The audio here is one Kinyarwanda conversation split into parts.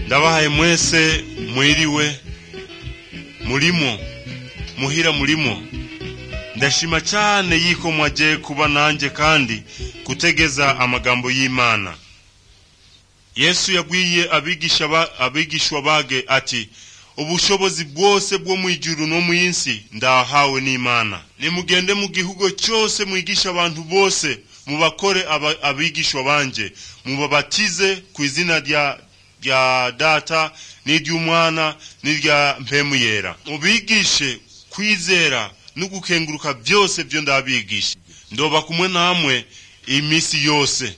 ndabahaye mwese mwiriwe murimo muhira murimo ndashima cyane y'iko mwagiye kuba nanjye kandi gutegeza amagambo y'imana yesu yabwiye abigisha ba- abigishwa bage ati ubushobozi bwose bwo mu ijuru no mu isi ndahawe n'imana nimugende mu gihugu cyose mwigisha abantu bose mubakore aba- abigishwa banjye mubabatize ku izina rya rya data n'iry'umwana n'irya mpemu yera mubigishe kwizera no gukenguruka byose byo ndabigisha ndoba kumwe namwe iminsi yose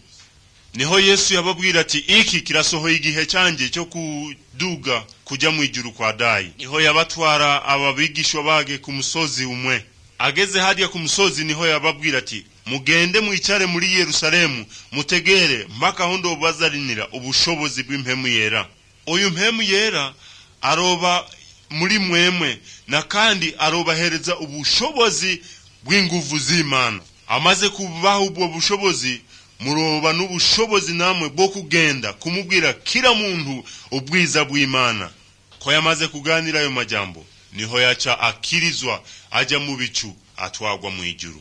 niho yesu yababwira ati iki kirasohoye igihe cyanjye cyo kuduga kujya mu ijuru kwa dayi niho yabatwara ababigishwa bage ku musozi umwe ageze hariya ku musozi niho yababwira ati mugende mwicare muri yerusalemu mutegere mpaka aho ndobazarinira ubushobozi bw'impemu yera uyu mpemu yera aroba muri mwemwe na kandi arobahereza ubushobozi bw'inguvu z'imana amaze kubaha ubwo bushobozi muroba n'ubushobozi namwe bwo kugenda kumubwira kila muntu ubwiza bw'imana ko yamaze kuganira ayo majambo niho yaca akirizwa ajya mu bicu atwagwa mu ijuru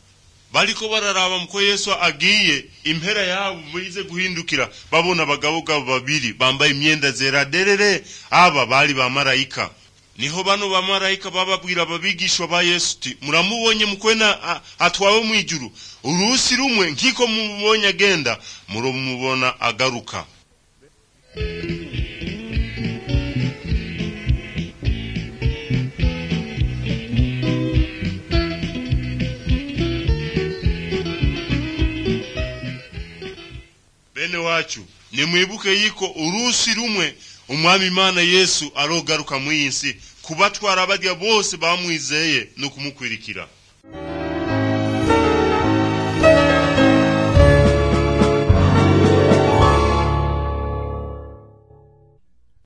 bariko bararaba ko yesu agiye impera yabo bize guhindukira babona abagabo gabo babiri bambaye imyenda zera derere aba bari bamarayika niho bano bamarayika bababwira ababigishwa ba yesu uti muramubonye mukwena a- atwawe mu ijuru urusi rumwe nk'iko mubonye agenda murumubona agaruka bene wacu nimwibuke yiko urusi rumwe umwami imana yesu arogaruka mu iyi nsi kubatwara barya bose bamwizeye no kumukwirikira